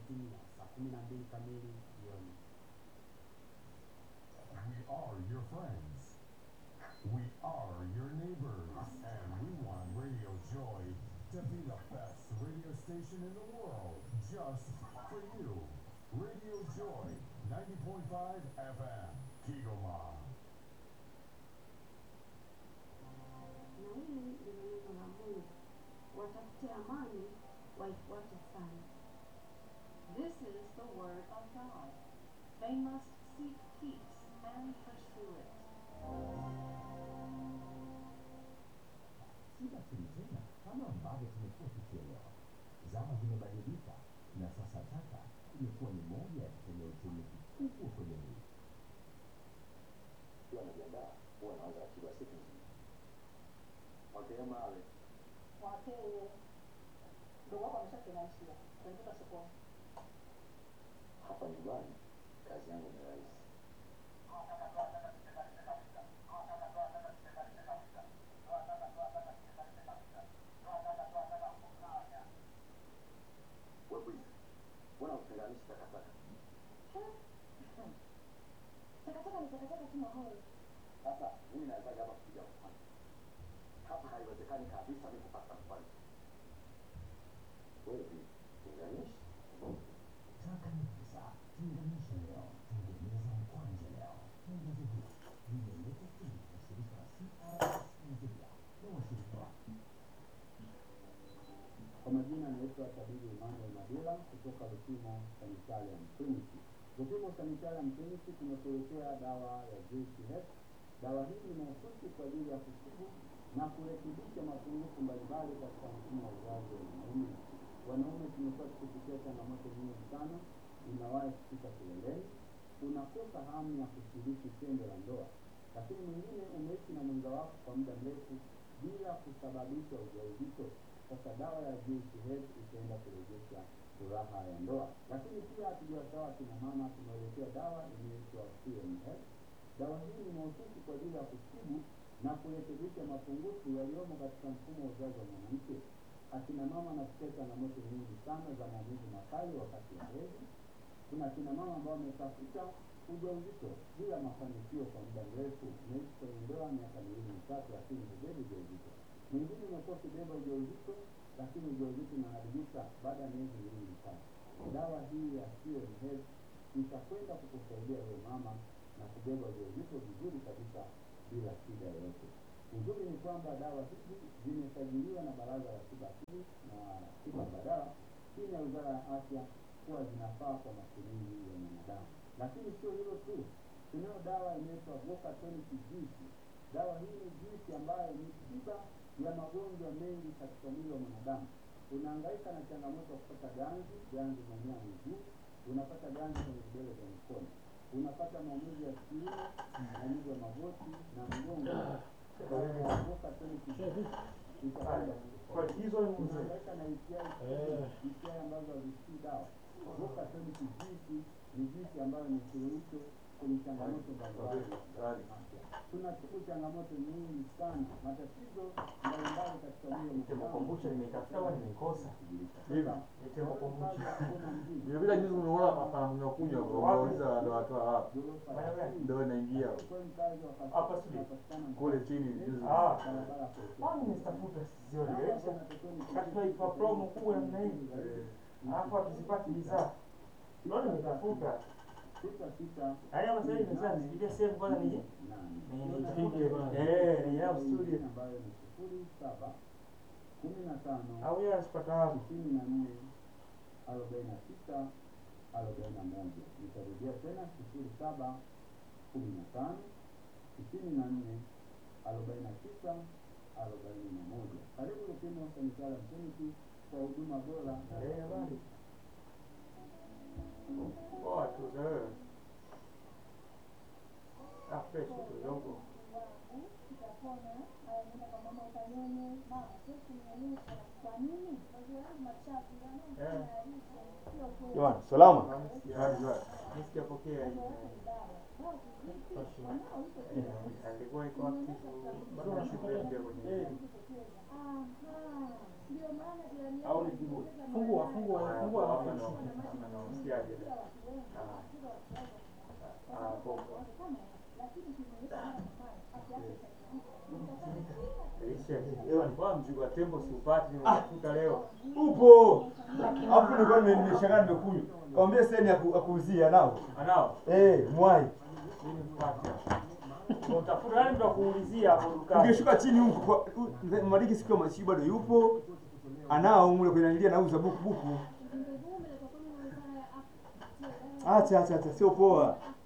imetimia saa kumi na mbili kamili jioni. We are your friends. We are your neighbors. And we want Radio Joy to be the best radio station in the world just for you. Radio Joy 90.5 FM, Kigoma. na hili ndilo neno la Mungu, watafute amani, waifuate sana. This is the word of God. They must seek peace and pursue it. si lakini tena kama ambavyo tumekuwa tukielewa zama zimebadilika na sasa taka imekuwa ni moja ya kitendea uchumi kikubwa kwa jamii Ukiwa unajiandaa huwa naanza ratiba siku nzima. Wakea mawe Wakeye ndugu wako ameshakunaishia kuandika sokoni. hapa nyumbani, kazi yangu ni rahisi. Wewe bwana, mbona utenganishi takataka? Takataka ni takataka tu mahali. Sasa mimi nawezaje hapa kupiga mfano? Hapa haiwezekani kabisa mimi kupata mfano. Wewe tenganishi taka ni pesa tenganisha leo tengeneza mkwanja leo tangazo hili limeletwa kwenu na shirika la CRS Nigeria na washirika wake Kwa majina naitwa tabibu Emmanuel Madila kutoka Lupimo Sanitarium Clinic. Lupimo Sanitarium Clinic tumekuletea dawa ya JCH. Dawa hii ni mahususi kwa ajili ya kutibu na kurekebisha mapungufu mbalimbali katika mfumo wa uzazi wa wanaume. Wanaume tumekuwa tukipitia changamoto nyingi sana, inawahi kufika kileleni, unakosa hamu ya kushiriki tendo la ndoa, lakini mwingine umeishi na mwenza wako kwa muda mrefu bila kusababisha ujauzito. Sasa dawa ya JCH itaenda kurejesha furaha ya ndoa. Lakini pia hatujawasahau kina mama, tumewaletea dawa inayoitwa CMS. Dawa hii ni mahususi kwa ajili ya kutibu na kurekebisha mapungufu yaliyomo katika mfumo wa uzazi wa mwanamke. Akina mama wanapitia changamoto nyingi sana za maumivu makali wakati wa hedhi. Kuna akina mama ambao wametafuta ujauzito bila mafanikio kwa muda mrefu, umeishi kwenye ndoa miaka miwili mitatu, lakini hubebi ujauzito. Mwingine umekuwa ukibeba ujauzito, lakini ujauzito unaharibika baada ya miezi miwili mitatu. Dawa hii ya CMS itakwenda kukusaidia wewe mama na kubeba ujauzito vizuri kabisa bila shida yoyote. Uzuri ni kwamba dawa hizi zimesajiliwa na Baraza la Tiba Asili na Tiba Mbadala chini ya Wizara ya Afya kuwa zinafaa kwa matumizi ya mwanadamu. Lakini sio hilo tu, tunayo dawa inaitwa Voca Tonic Juice. Dawa hii ni juisi ambayo ni tiba ya magonjwa mengi katika mwili wa mwanadamu. Unahangaika na changamoto ya kupata ganzi, ganzi manyaa miguu, unapata ganzi kwenye vidole vya mikono, unapata maumivu ya kiuno, maumivu ya magoti na mgongo. Voca Tonic Juice itakwenda Kwa hizo ni mzee. unahangaika na UTI UTI ambazo hazisikii dawa. Voca Tonic Juice ni juisi ambayo ni suluhisho kwenye changamoto mbalimbali za afya. Tunatibu changamoto nyingi sana, matatizo mbalimbali katika mwili wa Tembo mwanadamu. kombucha nimeitafuta au nimeikosa? Hivi, Ni tembo kombucha. Vile vile juzi umeona hapa mnakunywa unauliza ndo watoa wapi? Ndio inaingia Hapa studio. kule chini juzi. Ah. Kwani nimestafuta sizioni. Katika ifa promo kubwa namna hii. Alafu hatuzipati bidhaa. Ndio nimetafuta. Haya sasa hivi nimesema nipigie sehemu kwanza nije. Ni nipige kwanza. Eh, ni yao studio. ambayo ni sifuri saba kumi na tano Au yeye asipata wapi? sitini na nne arobaini na tisa arobaini na moja nitarudia tena sifuri saba kumi na tano sitini na nne arobaini na tisa arobaini na moja karibu Lupimo Sanitarium Clinic kwa huduma bora Eh, habari. Poa tu wewe. Ah, fresh tu kidogo. Utapona, haya nenda kwa mama ukanyonye. Mama, sisi tumeonyesha. Kwa nini? Maziwa yangu machafu, ndio Eh. maana sio kweli. Jamani, salama. Nisikia pokea hii. Maziwa yake ni dawa. alikuwa iko active bado anashuka pia kwenye ndio maana jirani au ni kiburi. Fungua, fungua, fungua alafu nishuke. anamsikiaje ah popo Ewa nilikuwa mzigo wa tembo siupati nimekuta leo. Upo. Hapo nilikuwa nime- nimeshangaa nimekunywa. Kaambia seni ya ku- ya kuuzia nao. Anao. Eh, mwai. Mimi mpate. Utafuta nani ndo kuulizia hapo dukani? Ungeshuka chini huko kwa u- mzee Madiki siku ya mashiba bado yupo. Anao mule kwenye nilia nauza buku buku. Acha acha acha sio poa.